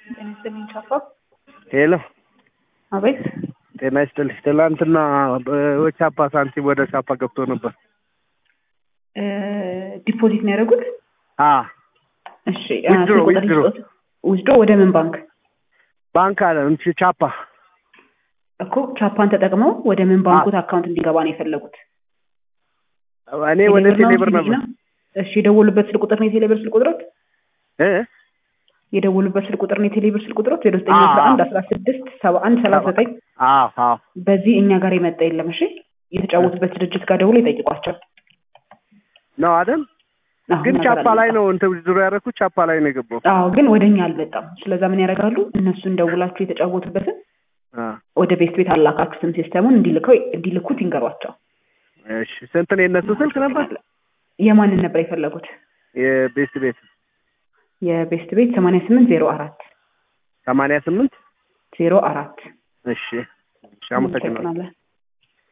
ጤና ይስጥልኝ ቻፓ። ሄሎ አቤት። ጤና ይስጥልኝ። ትላንትና በቻፓ ሳንቲም ወደ ቻፓ ገብቶ ነበር። ዲፖዚት ነው ያደረጉት? አ እሺ ዊዝድሮ ስልክ ቁጥር ዊዝድሮ ይስጡት። ዊዝድሮ ወደ ምን ባንክ ባንክ አለ እንቺ ቻፓ እኮ ቻፓን ተጠቅመው ወደ ምን ባንኩት አካውንት እንዲገባ ነው የፈለጉት? እኔ ወደ ቴሌብር ነው ቴሌብር ሲቪ ነበር ነው? እሺ የደወሉበት ስልክ ቁጥር ነው የቴሌብር ስልክ ቁጥሮት? እ የደወሉበት ስልክ ቁጥር ነው የቴሌብር ስልክ ቁጥሮት? ዜሮ ዘጠኝ አዎ፣ አስራ አንድ አዎ። አስራ ስድስት ሰባ አንድ ሰላሳ ዘጠኝ አዎ አዎ በዚህ እኛ ጋር የመጣ የለም። እሺ የተጫወቱበት ድርጅት ጋር ደውሎ ይጠይቋቸው። ነው አይደል? አዎ፣ ግን እኛ ጋር ቻፓ ላይ አልመጣም። ነው እንትን ዊዝድሮ ያደረኩት ቻፓ ላይ ነው የገባው። አዎ ግን ወደ እኛ አልመጣም። ስለዛ ምን ያደርጋሉ? እነሱን ደውላችሁ የተጫወቱበትን አ ወደ ቤት ቤት አላካችሁትም ሲስተሙን እንዲልከው እንዲልኩት ይንገሯቸው። እሺ ስንት ነው የነሱ ስልክ ነበር? የማንን ነበር የፈለጉት? የቤስት ቤት የቤስት ቤት ሰማንያ ስምንት ዜሮ አራት ሰማንያ ስምንት ዜሮ አራት እሺ እሺ አመሰግናለሁ። እናመሰግናለን።